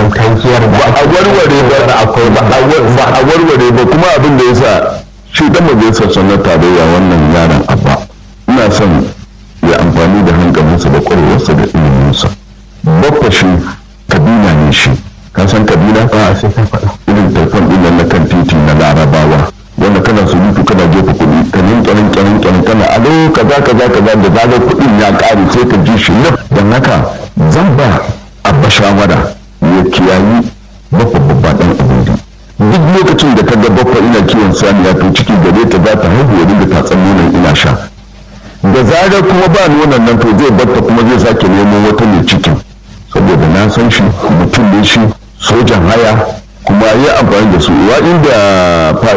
wannan tankiyar da ba a warware ba akwai ba ba a warware ba kuma abin da yasa shi dan majalisar sanar tarayya wannan yaron abba ina son ya amfani da hankalinsa da ƙwarewarsa da iliminsa babba shi kabila ne shi ka san kabila a sai ka faɗa irin telefon ɗin nan na kan titi na larabawa wanda kana surutu kana jefa kuɗi ka nin kyanin kyanin kyanin kana alo kaza kaza kaza da zagar kuɗin ya ƙare sai ka ji shi nan don haka zan ba abba shawara ya kiyayi babba babba ɗan abin duk lokacin da ka ga babba ina kiwon saniya to ciki gare ta za ta haihu ya dinga tatsan nonon ina sha da zarar kuma ba nonon nan to zai batta kuma zai sake nemo wata mai cikin saboda na san shi mutum ne shi sojan haya kuma ya amfani da su wa inda